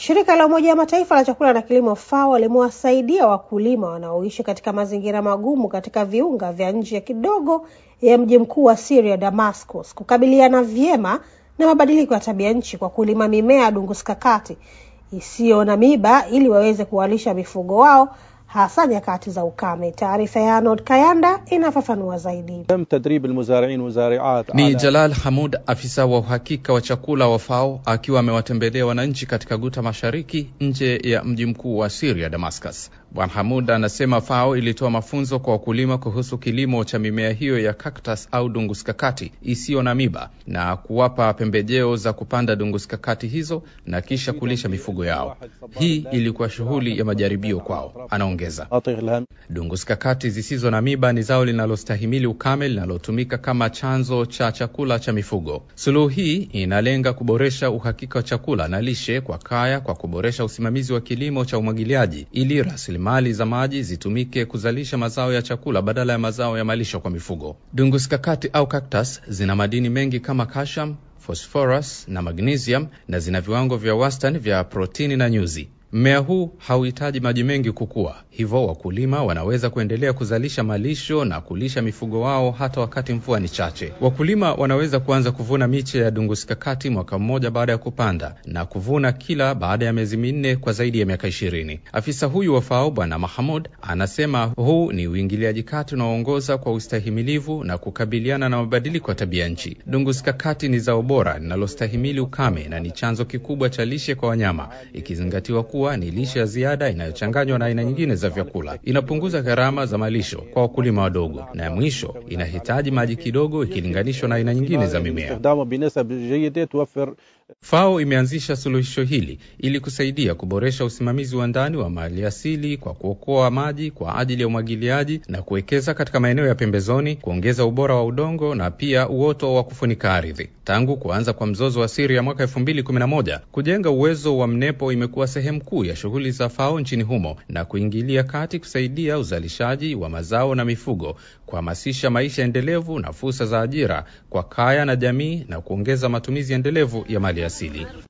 Shirika la Umoja wa Mataifa la chakula na kilimo FAO limewasaidia wakulima wanaoishi katika mazingira magumu katika viunga vya nje kidogo ya mji mkuu wa Syria, Damascus, kukabiliana vyema na mabadiliko ya tabia nchi kwa kulima mimea ya dunguskakati isiyo na miba ili waweze kuwalisha mifugo wao hasa nyakati za ukame. Taarifa ya Arnold Kayanda inafafanua zaidi. تم تدريب المزارعين والزارعات Ni على Jalal Hamud, afisa wa uhakika wa chakula wa FAO, akiwa amewatembelea wananchi katika Guta Mashariki, nje ya mji mkuu wa Syria, Damascus. Bwana Hamud anasema FAO ilitoa mafunzo kwa wakulima kuhusu kilimo cha mimea hiyo ya cactus au dunguskakati isiyo na miba na kuwapa pembejeo za kupanda dunguskakati hizo na kisha kulisha mifugo yao. Hii ilikuwa shughuli ya majaribio kwao, anaongeza. أطيغ الهم Dunguskakati zisizo na miba ni zao linalostahimili ukame linalotumika kama chanzo cha chakula cha mifugo. Suluhu hii inalenga kuboresha uhakika wa chakula na lishe kwa kaya kwa kuboresha usimamizi wa kilimo cha umwagiliaji ili rasilimali za maji zitumike kuzalisha mazao ya chakula badala ya mazao ya malisho kwa mifugo. Dunguskakati au cactus zina madini mengi kama calcium, phosphorus na magnesium na zina viwango vya wastani vya protini na nyuzi. Mmea huu hauhitaji maji mengi kukua, hivyo wakulima wanaweza kuendelea kuzalisha malisho na kulisha mifugo wao hata wakati mvua ni chache. Wakulima wanaweza kuanza kuvuna miche ya dunguskakati mwaka mmoja baada ya kupanda na kuvuna kila baada ya miezi minne kwa zaidi ya miaka ishirini. Afisa huyu wa FAO Bwana Mahamud anasema huu ni uingiliaji kati unaoongoza kwa ustahimilivu na kukabiliana na mabadiliko ya tabia nchi. Dunguskakati ni zao bora linalostahimili ukame na ni chanzo kikubwa cha lishe kwa wanyama, ikizingatiwa kuwa ni lishe ya ziada inayochanganywa na aina nyingine za vyakula. Inapunguza gharama za malisho kwa wakulima wadogo, na mwisho inahitaji maji kidogo ikilinganishwa na aina nyingine za mimea. استخدامه بنسب جيدة توفر FAO imeanzisha suluhisho hili ili kusaidia kuboresha usimamizi wa ndani wa mali asili kwa kuokoa maji kwa ajili ya umwagiliaji na kuwekeza katika maeneo ya pembezoni, kuongeza ubora wa udongo na pia uoto wa kufunika ardhi. Tangu kuanza kwa mzozo wa Siria mwaka elfu mbili kumi na moja, kujenga uwezo wa mnepo imekuwa sehemu kuu ya shughuli za FAO nchini humo na kuingilia kati kusaidia uzalishaji wa mazao na mifugo, kuhamasisha maisha endelevu na fursa za ajira kwa kaya na jamii na kuongeza matumizi endelevu ya mali asili.